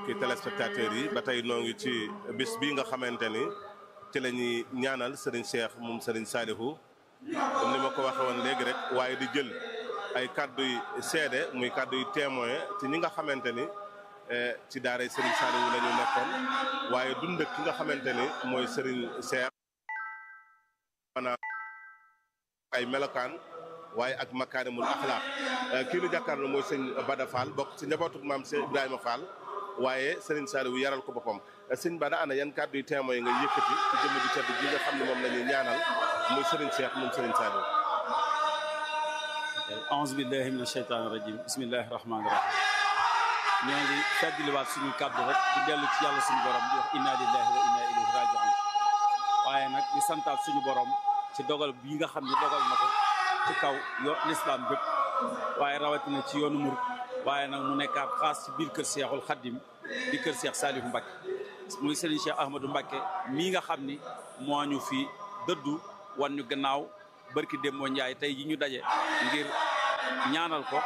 mbokki téléspectateurs yi ba tey noo ngi ci bis bi nga xamante ni ci la ñuy ñaanal Serigne Cheikh moom Serigne Saliou comme ni ma ko waxee woon léegi rek waaye di jël ay kàddu yu seede muy kàddu yu témoin ci ñi nga xamante ni ci daaray Serigne Saliou la ñu nekkoon waaye dund ak ki nga xamante ni mooy Serigne Cheikh maanaam ay melokaan waaye ak makaarimul axlaaq kii nu jàkkaarloo mooy sëñ Bada Fall bokk ci njabootu maam Cheikh Ibrahima Fall waaye Serigne Saliou yaral ko boppam sëñ Bada ana yan kàddu yu témoin nga yëkkati ci jëmm ju tedd ji nga xam ne moom la ñuy ñaanal muy Serigne Cheikh moom Serigne Saliou aouzu billahi min asheytaani rajim bismillahi rahmaani rahim ñoo ngi feddliwaat suñu kàddu rek di dellu ci yàlla suñu borom di wax inna lillahi wa inna ilayhi rajiun waaye nag di santaat suñu borom ci dogal bii nga xam ne dogal na ko ci kaw yo lislaam bépp waaye rawatina ci yoonu murit waaye nag mu nekkaat xaas ci biir kër Seexul Xaddim di kër Seex Saliou Mbacké muy Serigne Cheikh Ahmadou Mbacké mii nga xam ni moo ñu fi dëddu wan ñu gannaaw barki Demba Ndiaye tey ji ñu daje ngir ñaanal ko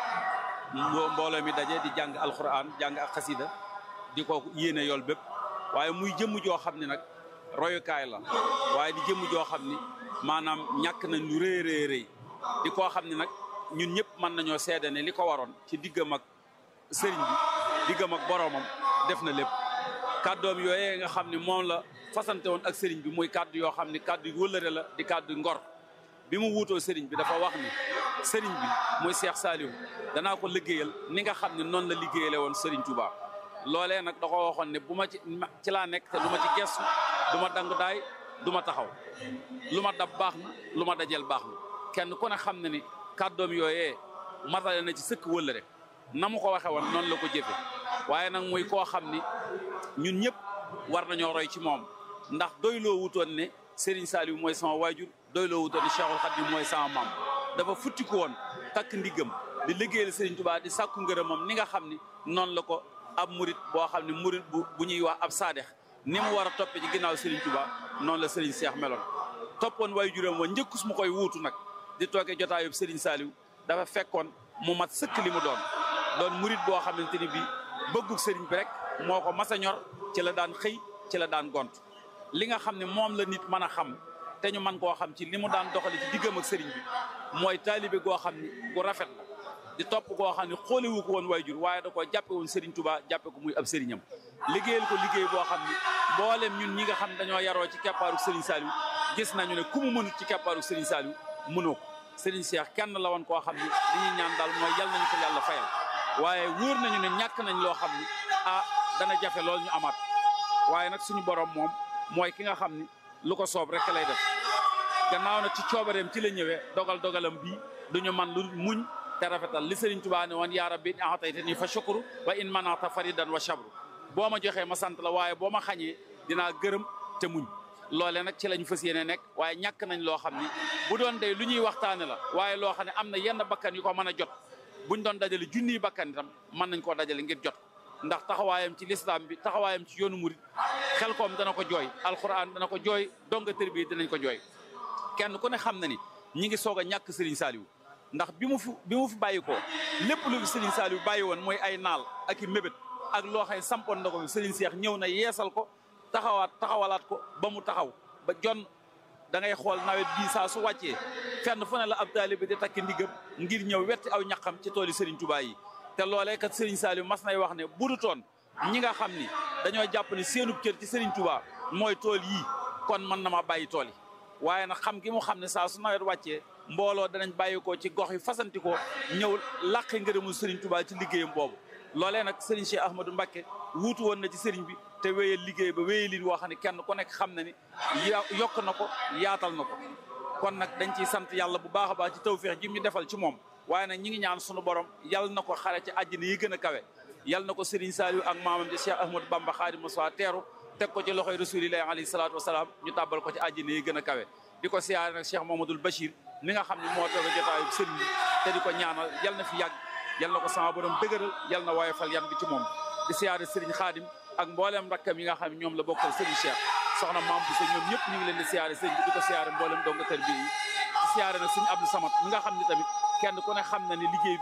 mbooloo mi daje di jàng alxuraan jàng ak xasida di ko yéene yool bépp waaye muy jëmm joo xam ne nag royukaay la waaye di jëmm joo xam ni maanaam ñàkk nañ lu rëy rëy rëy di koo xam ne nag ñun ñëpp mën nañoo seede ne li ko waroon ci diggam ak sëriñ bi diggam ak boroomam def na lépp kàddoom yooyee nga xam ne moom la fasante woon ak sëriñ bi muy kàddu yoo xam ne kàddu yu wëllëre la di kàddu ngor bi mu wuutoo sëriñ bi dafa wax ni sëriñ bi muy Cheikh Saliou danaa ko liggéeyal ni nga xam ne noonu la liggéeyale woon sëriñ Touba loolee nag da ko waxoon ne bu ma ci ci laa nekk te du ma ci gestu du ma dang daay du ma taxaw lu ma dab baax na lu ma dajeel baax na kenn ku ne xam ne ni kàddoom yooyee matale na ci sëkk wëllëre na mu ko waxe woon noonu la ko jëfe waaye nag muy koo xam ni ñun ñëpp war nañoo roy ci moom ndax doyloo wutoon ne Serigne Saliou mooy sama waajur doyloo wutoon ne Cheikhul Khadim mooy sama maam dafa futtiku woon takk ndiggam di liggéeyal Serigne Touba di sàkku ngërëmam ni nga xam ni noonu la ko ab murit boo xam ne murit bu bu ñuy wax ab saadex ni mu war a toppe ci ginnaaw Serigne Touba noonu la Serigne Cheikh meloon toppoon waajuram wa njëkkus mu koy wuutu nag di tooke jotaayub Serigne Saliou dafa fekkoon mu mat sëkk li mu doon doon murit boo xamante ni bii bëggug Serigne bi rek moo ko mas a ñor ci la daan xëy ci la daan gont li nga xam ne moom la nit mën a xam te ñu mën koo xam ci li mu daan doxale ci diggam ak Serigne bi mooy taalibe goo xam ni gu rafet la di topp goo xam ne xoolewu ko woon waajur waaye da koo jàppe woon Serigne Touba jàppe ko muy ab sëriñam liggéeyal ko liggéey boo xam ni mboolem ñun ñi nga xam dañoo yaroo ci keppaaru Serigne Saliou gis nañu ne ku mu mënut ci keppaaru Serigne Saliou mënoo ko Serigne Cheikh kenn la woon koo xam ni li ñuy ñaan daal mooy yal nañu ko yàlla fayal waaye wóor nañu ne ñàkk nañ loo xam ni ah dana jafe lool ñu amaat waaye nag suñu borom moom mooy ki nga xam ni lu ko soob rek lay def gannaaw nag ci coobareem ci la ñëwee dogal dogalam bii duñu man lu muñ te rafetal li Serigne Touba ne woon yaa rabbi in a'taytani fa shukru wa in mana'ta faridan wa shabru boo ma joxee ma sant la waaye boo ma xañee dinaa gërëm te muñ loole nag ci lañ fas yéene nekk waaye ñàkk nañ loo xam ni bu doon day lu ñuy waxtaane la waaye loo xam ne am na yenn bakkan yu ko mën a jot buñ doon dajale junniy bakkan itam mën nañ koo dajale ngir jot ndax taxawaayam ci lislaam bi taxawaayam ci yoonu murit xel koom dana ko jooy alxuraan dana ko jooy donga tër bi dinañ ko jooy kenn ku ne xam na ni ñi ngi soog a ñàkk Serigne Saliou ndax bi mu fi bi mu fi bàyyi ko lépp lu fi Serigne Saliou bàyyi woon mooy ay naal ak i mébét ak loo xam ne sampoon na ko fi Serigne Cheikh ñëw na yeesal ko taxawaat taxawalaat ko ba mu taxaw ba jon da ngay xool nawet bii saa su wàccee fenn fu ne la ab taalibe di takki ndigam ngir ñëw wetti aw ñaqam ci tooli Serigne Touba yi te loolee kat Serigne Saliou mas nay wax ne budutoon ñi nga xam ni dañoo jàpp ne seenub cër ci Serigne Touba mooy tool yii kon mën na ma bàyyi tool yi waaye nag xam gi mu xam ne saa su nawet wàccee mbooloo danañ bàyyi ko ci gox yi fasanti ko ñëw làqi ngërëmul Serigne Touba ci liggéeyam boobu loolee nag Serigne Cheikh Ahmadou Mbacké wuutu woon na ci Serigne bi te wéyal liggéey ba wéyal lin woo xam ne kenn ku nekk xam na ni yokk na ko yaatal na ko kon nag dañ ciy sant yàlla bu baax a baax ci tawfeex ji ñu defal ci moom waaye nag ñi ngi ñaan sunu borom yal na ko xare ci àjjana yi gën a kawe yal na ko Serigne Saliou ak maamam di Cheikh Ahmadou Bamba Khadimu Rasul teeru teg ko ci loxoy rasulillahi alayhi salaatu wasalaam ñu tàbbal ko ci àjjana yi gën a kawe di ko siyaare nag Cheikh Mamadou Bachir mi nga xam ne moo toog a jotaayu sëriñ bi te di ko ñaanal yal na fi yàgg yal na ko sama borom dëgëral yal na woyofal yan bi ci moom di siyaare Serigne Khadim ak mbooleem rakkam yi nga xam ne ñoom la bokkal Serigne Cheikh soxna maam bi sa ñoom ñëpp ñu ngi leen di siyaare sëriñ bi di ko siyaare mbooleem donga tër bi di siyaare nag Serigne Abdou Samad mi nga xam ne tamit kenn ku ne xam na ne liggéey bi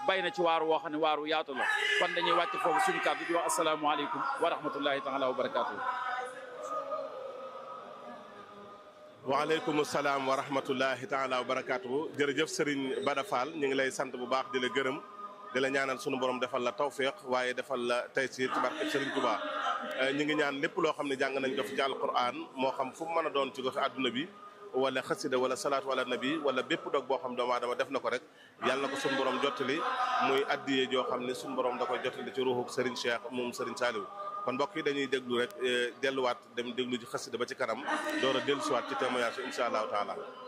bay na ci waaru woo xam ne waaru yaatu la kon dañuy wàcc foofu suñu kàddu di wax asalaamualeykum wa rahmatullahi taala wa barakaatu. waaleykum salaam wa rahmatullahi taala wa barakaatu jërëjëf Serigne Bada Fall ñu ngi lay sant bu baax di la gërëm di la ñaanal sunu borom defal la tawféex waaye defal la taysiir ci barke Serigne Touba ñu ngi ñaan lépp loo xam ne jàng nañ ko fi ci alquran moo xam fu mu mën a doon ci gox àdduna bi wala xasida wala salaatu wala nabi wala bépp dog boo xam doomu aadama def na ko rek yàlla na ko sunu borom jottali muy addiyee joo xam ne sunu borom da koy jottali ci ruuxu Serigne Cheikh moom Serigne Saliou kon mbokk yi dañuy déglu rek delluwaat dem déglu ci xasida ba ci kanam door a dellusiwaat ci témoignage incha allahu taala